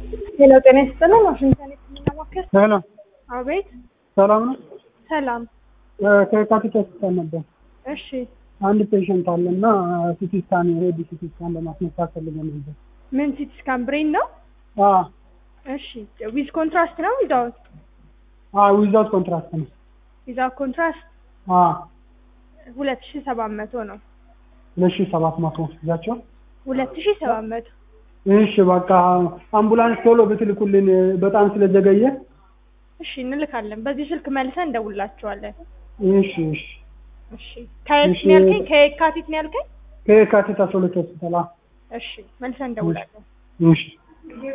ሄሎ ጤና ይስጥልን። ዋሽንግተን የህክምና ማዕከል። ሄሎ አቤት። ሰላም ነው። ሰላም። ከካፒታ ሆስፒታል ነበር። እሺ አንድ ፔሽንት አለ እና ሲቲ ስካን የሄድ ሲቲ ስካን ለማስነሳት ፈልገን ነበር። ምን ሲቲ ስካን ብሬን ነው? አዎ እሺ ዊዝ ኮንትራስት ነው ዊዛውት? አዎ ዊዛውት ኮንትራክት ነው። ዊዛውት ኮንትራስት አዎ ሁለት ሺ ሰባት መቶ ነው። ሁለት ሺህ ሰባት መቶ ይዛቸው። ሁለት ሺ ሰባት መቶ እሺ በቃ አምቡላንስ ቶሎ ብትልኩልን በጣም ስለዘገየ። እሺ እንልካለን። በዚህ ስልክ መልሰን እንደውላችኋለን። እሺ እሺ እሺ ከየት እሺ። ነው ያልከኝ? ከየካቲት ነው ያልከኝ? ከየካቲት አስራ ሁለት ሆስፒታል። አዎ። እሺ መልሰን እንደውላለን። እሺ